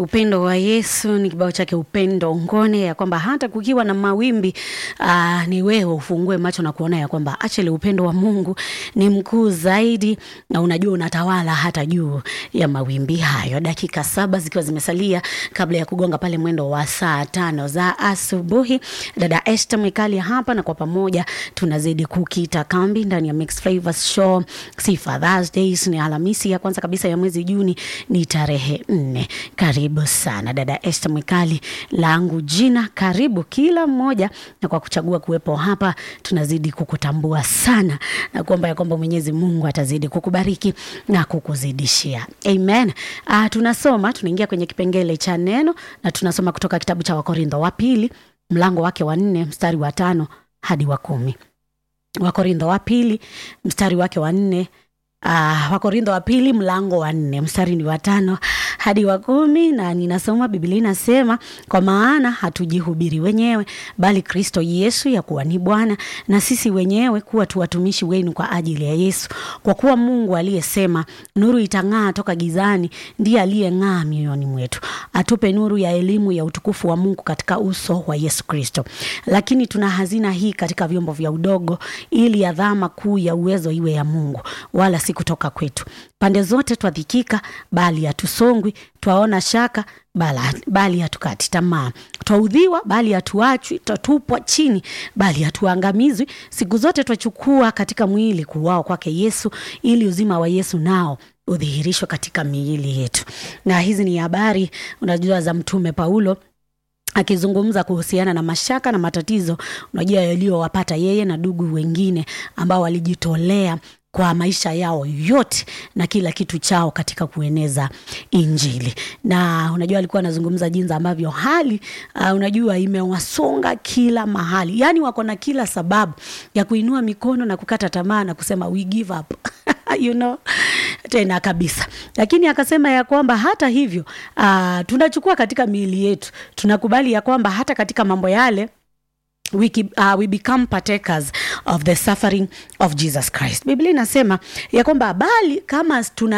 Upendo wa Yesu ni kibao chake Upendo Ngone, ya kwamba hata kukiwa na mawimbi aa, ni wewe ufungue macho na kuona ya kwamba actually upendo wa Mungu ni mkuu zaidi, na unajua unatawala hata juu ya mawimbi hayo. Dakika saba zikiwa zimesalia kabla ya kugonga pale mwendo wa saa tano za asubuhi, dada Esther Mwikali hapa, na kwa pamoja tunazidi kukita kambi ndani ya Mixed Flavors Show. Sifa Thursdays ni Alhamisi ya kwanza kabisa ya mwezi Juni, ni tarehe nne. Karibu sana dada Esther Mwikali, langu jina. Karibu kila mmoja, na kwa kuchagua kuwepo hapa, tunazidi kukutambua sana na kuomba ya kwamba Mwenyezi Mungu atazidi kukubariki na kukuzidishia. Amen. Ah, tunasoma tunaingia kwenye kipengele cha neno na tunasoma kutoka kitabu cha Wakorintho wa pili mlango wake wa nne mstari wa tano hadi wa kumi. Wakorintho wa pili mstari wake wa nne Uh, Wakorintho wa pili mlango wa nne mstari ni wa tano hadi wa kumi, na ninasoma Biblia inasema, kwa maana hatujihubiri wenyewe, bali Kristo Yesu ya kuwa ni Bwana, na sisi wenyewe kuwa tu watumishi wenu kwa ajili ya Yesu. Kwa kuwa Mungu aliyesema nuru itang'aa toka gizani, ndiye aliyeng'aa mioyoni mwetu, atupe nuru ya elimu ya utukufu wa Mungu katika uso wa Yesu Kristo. Lakini tuna hazina hii katika vyombo vya udogo, ili adhama kuu ya uwezo iwe ya Mungu, wala si kutoka kwetu. Pande zote twadhikika, bali hatusongwi; twaona shaka, bala- bali hatukati tamaa; twaudhiwa, bali hatuachwi; twatupwa chini, bali hatuangamizwi. Siku zote twachukua katika mwili kuuao kwake Yesu, ili uzima wa Yesu nao udhihirishwe katika miili yetu. Na hizi ni habari unajua za Mtume Paulo akizungumza kuhusiana na mashaka na matatizo unajua yaliyowapata yeye na ndugu wengine ambao walijitolea kwa maisha yao yote na kila kitu chao katika kueneza Injili. Na unajua alikuwa anazungumza jinsi ambavyo hali uh, unajua imewasonga kila mahali, yaani wako na kila sababu ya kuinua mikono na kukata tamaa na kusema we give up you know tena kabisa, lakini akasema ya kwamba hata hivyo uh, tunachukua katika miili yetu, tunakubali ya kwamba hata katika mambo yale we, ki- uh, we become partakers of the suffering of Jesus Christ. Biblia inasema ya kwamba bali kama tuna